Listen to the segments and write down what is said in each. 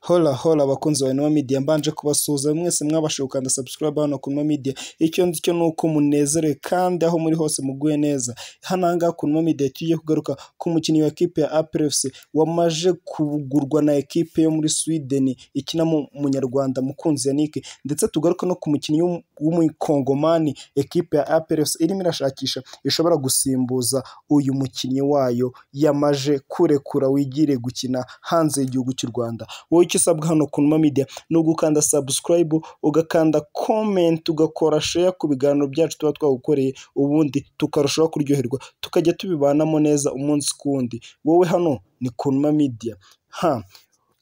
hora hora abakunzi ba Inuma Media mbanje kubasuhuza mwese mwabashije gukanda subscribe hano ku Inuma Media icyo nzi cyo ni uko munezerewe kandi aho muri hose muguye neza hano aha ngaha ku Inuma Media tugiye kugaruka ku mukinnyi wa ekipe ya APR FC wamaje kugurwa na ekipe yo muri Sweden ikina mu munyarwanda mukunzi Yannick ndetse tugaruke no ku mukinnyi w'um- w'umukongomani ekipe ya APR FC irimo irashakisha ishobora gusimbuza uyu mukinnyi wayo yamaje kurekura wigire gukina hanze y'igihugu cy'u Rwanda wowe icyo usabwa hano ku Numa Media ni ugukanda subscribe ugakanda comment ugakora share ku biganiro byacu tuba twagukoreye ubundi tukarushaho kuryoherwa tukajya tubibanamo neza umunsi ku wundi wowe hano ni ku Numa Media ha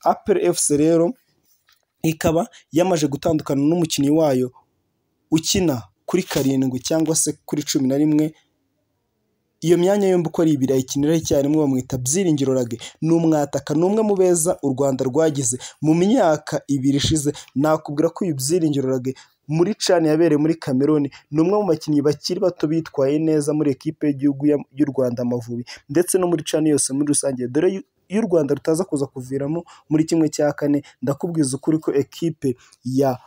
APR FC rero ikaba yamaje gutandukana n'umukinnyi wayo ukina kuri karindwi cyangwa se kuri cumi na rimwe iyo myanya yombi uko ari ibiri ayikinira icyarimwe bamwita byiringiro rage ni umwataka ni umwe mu beza u rwanda rwagize mu myaka ibiri ishize nakubwira ko uyu byiringiro rage muri cani yabereye muri kameruni ni umwe mu bakinnyi bakiri bato bitwaye neza muri ekipe y'igihugu ya- y'u rwanda amavubi ndetse no muri cani yose muri rusange dore yu- iyo u rwanda rutaza kuza kuviramo muri kimwe cya kane ndakubwiza ukuri ko ekipe ya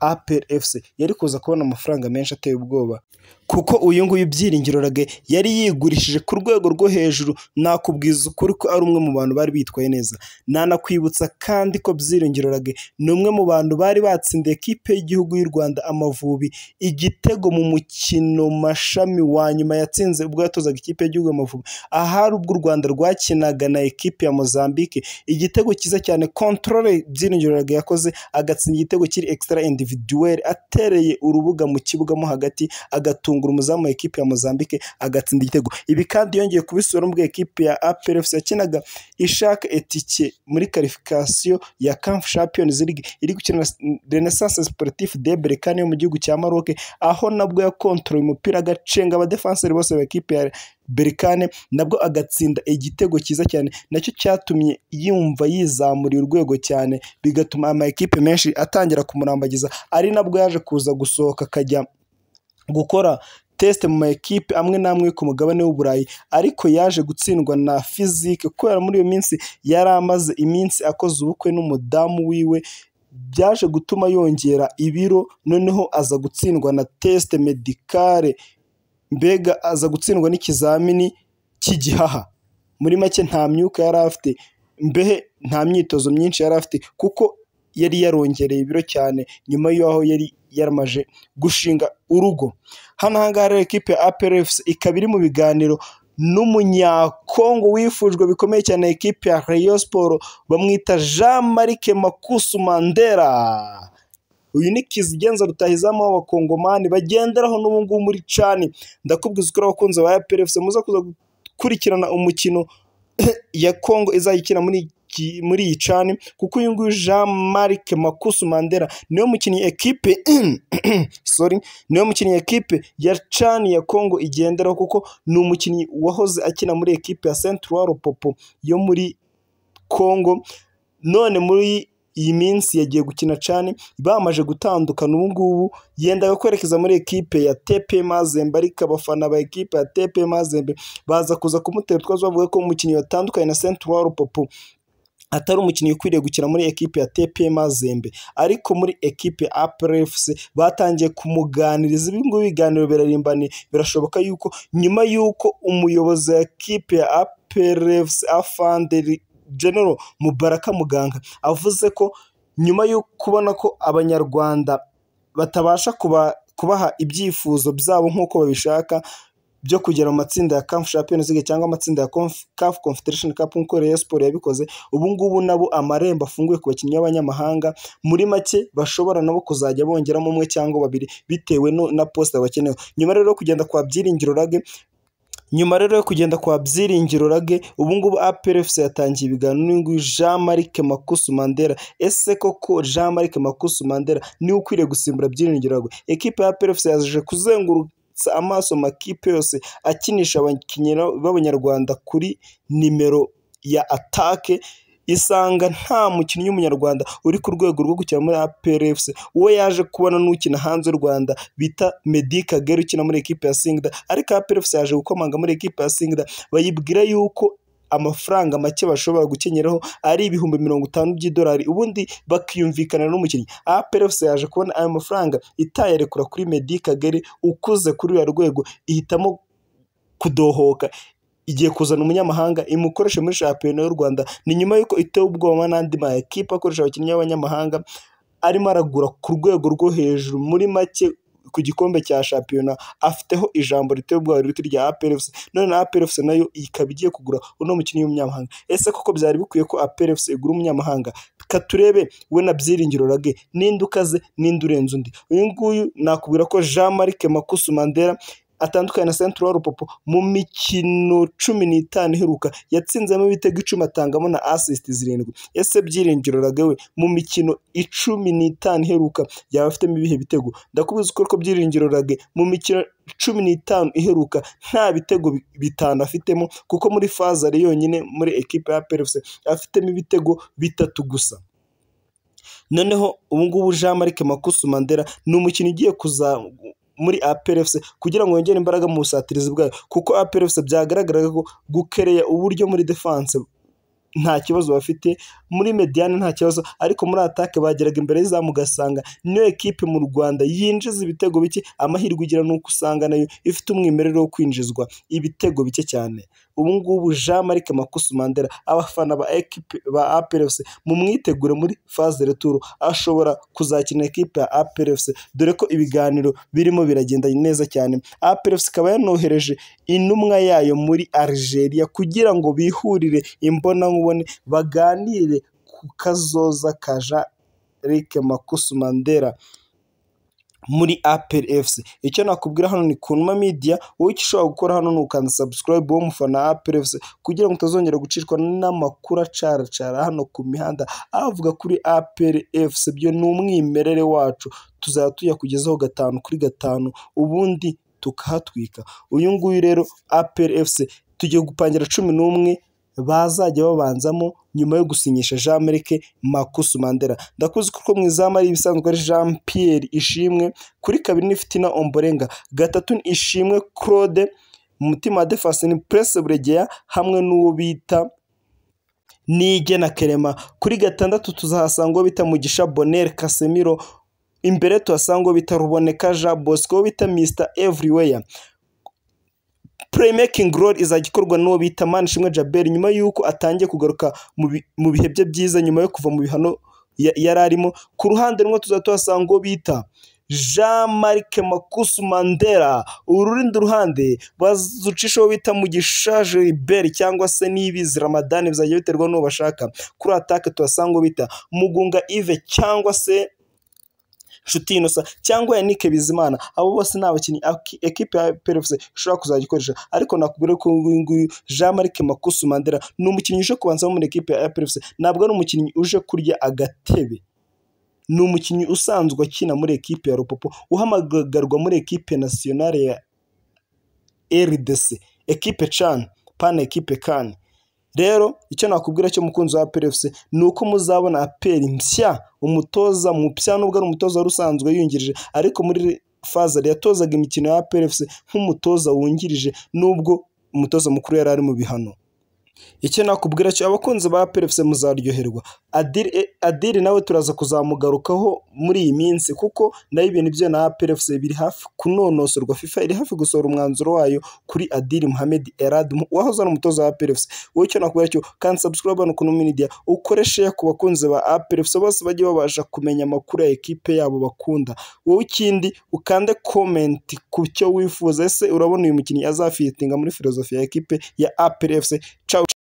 apr fc yari kuza kubona amafaranga menshi ateye ubwoba kuko uyu nguyu byiringiro rage yari yigurishije ku rwego rwo hejuru nakubwiza ukuri ko ari umwe mu bantu bari bitwaye neza nanakwibutsa kandi ko byiringiro rage ni umwe mu bantu bari batsindiye ekipe y'igihugu y'u rwanda amavubi igitego mu mukino mashami wa nyuma yatsinze ubwo yatozaga ikipe y'igihugu amavubi ahari ubwo u rwanda rwakinaga na ekipe ya mozambique igitego cyiza cyane kontorore byiringiro rage yakoze agatsinda igitego kiri extra individuel atereye urubuga mu kibuga mo hagati agatungura umuzamu wa ekipe ya Mozambique agatsinda igitego ibi kandi yongeye kubisubira muri ekipe ya APR FC yakinaga ishaka etike muri qualification ya CAF Champions League iri gukina na Renaissance Sportif de Berkane yo mu gihugu cya Maroc aho nabwo yakontrole umupira agacenga abadefenseri bose ba ekipe ya Berkane nabwo agatsinda igitego cyiza cyane nacyo cyatumye yumva yizamuriye urwego cyane bigatuma ama ekipe menshi atangira kumurambagiza ari nabwo yaje kuza gusohoka akajya gukora tesite mu maekipe amwe n'amwe yo ku mugabane w'uburayi ariko yaje gutsindwa na fizike kubera muri iyo minsi yari amaze iminsi akoze ubukwe n'umudamu wiwe byaje gutuma yongera ibiro noneho aza gutsindwa na tesite medikare mbega aza gutsindwa n'ikizamini cy'igihaha muri make nta myuka yari afite mbehe nta myitozo myinshi yari afite kuko yari yarongereye ibiro cyane nyuma y'aho yari yaramaje gushinga urugo hano ahangaha rero ekipe ya APR FC ikaba iri mu biganiro n'umunyakongo wifujwe bikomeye cyane ekipe ya Rayon Sport bamwita Jean Marc Makusu Mandela uyu ni Kizigenza rutahizamu w'abakongomani bagenderaho n'ubu ngubu muri cani ndakubwiza ko abakunzi ba APR FC muza kuza gukurikirana umukino ya Congo izayikina muri iki- muri iyi cani kuko uyu nguyu Jean Marc Makusu Mandela niwe mukinnyi ekipe sorry niwe mukinnyi ekipe ya cani ya Congo igenderaho kuko ni umukinnyi wahoze akina muri ekipe ya Central Lupopo yo muri Congo none muri iyi minsi yagiye gukina cani bamaze gutandukana ubu ngubu yendaga kwerekeza muri ekipe ya TP Mazembe ariko abafana ba ekipe ya TP Mazembe baza kuza kumutera utwazo bavuga ko umukinnyi watandukanye na Central Lupopo atari umukinnyi ukwiriye gukina muri ekipe ya TP Mazembe ariko muri ekipe ya APR FC batangiye kumuganiriza ibi ngibi biganiro birarimbaniye birashoboka yuko nyuma y'uko umuyobozi wa ekipe ya APR FC Afanderi General Mubaraka Muganga avuze ko nyuma yo kubona ko abanyarwanda batabasha kuba kubaha ibyifuzo byabo nk'uko babishaka byo kugera mu matsinda ya CAF Champions League cyangwa amatsinda ya Conf- CAF Confederation Cup nk'uko Rayon Sport yabikoze ubu ngubu nabo amarembo afunguye ku bakinnyi b'abanyamahanga muri make bashobora nabo kuzajya bongeramo umwe cyangwa babiri bitewe no, na posita bakenewe nyuma rero yo kugenda kwa Byiringiro Rage nyuma rero yo kugenda kwa Byiringiro Rage ubu ngubu APR FC yatangiye ibiganiro n'uyu nguyu Jean Marc Makusu Mandela ese koko Jean Marc Makusu Mandela niwe ukwiriye gusimbura Byiringiro Rage ekipe ya APR FC yaje kuzengurutsa amaso amakipe yose akinisha abakinnyi b'abanyarwanda kuri nimero ya atake isanga nta mukinnyi w'umunyarwanda uri ku rwego rwo gukina muri APR FC uwo yaje kubona n'ukina hanze y'u Rwanda bita Medi Kagere ukina muri ekipe ya Singida ariko APR FC yaje gukomanga muri ekipe ya Singida bayibwira yuko amafaranga make bashobora gukenyeraho ari ibihumbi mirongo itanu by'idolari ubundi bakiyumvikana n'umukinnyi APRFC yaje kubona ayo mafaranga itayarekura kuri Meddy Kagere ukuze kuri ruriya rwego ihitamo kudohoka igiye kuzana umunyamahanga imukoreshe muri shampiyona y'u Rwanda ni nyuma y'uko itewe ubwoba n'andi ma ekipe akoresha abakinnyi b'abanyamahanga arimo aragura ku rwego rwo hejuru muri make ku gikombe cya shampiyona afiteho ijambo riteye ubwoba rito rya APRFC none APRFC nayo ikaba igiye kugura uno mukinnyi w'umunyamahanga ese koko byari bikwiye ko APRFC igura umunyamahanga ka turebe we na byiringiro rage ninde ukaze ninde urenze undi uyu nguyu nakubwira ko Jean Marc Makusu Mandela atandukanye na Central Rupopo mu mikino cumi n'itanu iheruka yatsinzemo ibitego icumi atangamo na assist zirindwi ese byiringiro ragawe mu mikino icumi n'itanu iheruka yaba afitemo ibihe bitego ndakubizi ko byiringiro rage mu mikino cumi n'itanu iheruka nta bitego bi- bitanu afitemo kuko muri faze ari yonyine muri ekipe ya PRFC afitemo ibitego bitatu gusa noneho ubungubu jean marc makusu mandela ni umukino ugiye kuza muri APRFC kugira ngo yongere imbaraga mu busatirizi bwayo kuko APRFC byagaragaraga ko gukereya uburyo muri defense nta kibazo bafite muri mediane nta kibazo ariko muri atake bageraga imbere y'izamu ugasanga niyo ekipe mu Rwanda yinjiza ibitego bike amahirwe igira ni uko usanga nayo ifite umwimerere wo kwinjizwa ibitego bike cyane ubu ngubu Jean Marc Makusu Mandela abafana ba ekipe ba APRFC mu mwitegure muri phase de retour ashobora kuzakina ekipe ya APRFC dore ko ibiganiro birimo biragenda neza cyane APRFC ikaba yanohereje intumwa yayo muri Algeria kugira ngo bihurire imbonankubone baganire ku kazoza ka Jean Luc Makusu Mandela muri APRFC icyo nakubwira hano ni Kunuma Media wowe icyo ushobora gukora hano ni ukanda subscribe wo mufana wa APRFC kugira ngo utazongera gucishwa n'amakuru acaracara hano ku mihanda avuga kuri APRFC byo ni umwimerere wacu tuzajya tuyakugezaho gatanu kuri gatanu ubundi tukahatwika uyu nguyu rero APRFC tugiye gupangira cumi n'umwe bazajya babanzamo nyuma yo gusinyisha Jean Marc Makusu Mandela ndakuzi ko mu izamu ari ibisanzwe ari Jean Pierre Ishimwe kuri kabiri ni Fitina Omborenga gatatu ni Ishimwe Claude mu mutima wa Defense ni Presse Buregeya hamwe n'uwo bita Nigena Kerema kuri gatandatu tuzahasanga uwo bita Mugisha Bonel Casemiro imbere tuhasanga uwo bita Ruboneka Jean Bosco uwo bita Mr Everywhere playmaking role izajya ikorwa n'uwo bita Manishimwe Jabel nyuma y'uko atangiye kugaruka mu bi- mu bihe bye byiza nyuma yo kuva mu bihano ya- yari arimo ku ruhande rumwe tuzajya tuhasanga uwo bita Jean Marc Makusu Mandela urundi ruhande bazucisha uwo bita Mugisha Gilbert cyangwa se n'ibizi Ramadan bizajya biterwa n'uwo bashaka kuri atake tuhasanga uwo bita Mugunga Yves cyangwa se Nshuti Innocent cyangwa Yannick Bizimana abo bose ni abakinnyi aki- ekipe ya PRFC ishobora kuzajya ikoresha ariko nakubwira ko uyu nguyu Jean Marc Makusu Mandela ni umukinnyi uje kubanzamo muri ekipe ya PRFC ntabwo ari umukinnyi uje kurya agatebe ni umukinnyi usanzwe akina muri ekipe ya Rupopo uhamagarwa muri ekipe nasiyonari ya RDC ekipe CHAN pana ekipe CAN rero icyo nakubwira cyo mukunzi wa PRFC ni uko muzabona aperi mpya umutoza mupya nubwo ari umutoza wari usanzwe yungirije ariko muri faza yatozaga imikino ya PRFC nk'umutoza wungirije nubwo umutoza mukuru yari ari mu bihano icyo nakubwira cyo abakunzi ba PRFC muzaryoherwa Adil Adil nawe turaza kuzamugarukaho muri iyi minsi kuko nayo ibintu byo na PRFC biri hafi kunonosorwa FIFA iri hafi gusohora umwanzuro wayo kuri Adil Mohamed Erad mu- wahoze ari umutoza wa PRFC wowe icyo nakubwira cyo kandi subscribe hano kuno media ukoreshe ku bakunzi ba PRFC bose bajye babasha kumenya amakuru ya ekipe yabo bakunda wowe ikindi ukande comment ku cyo wifuza ese urabona uyu mukinnyi azafitinga muri filozofi ya ekipe ya APRFC ciao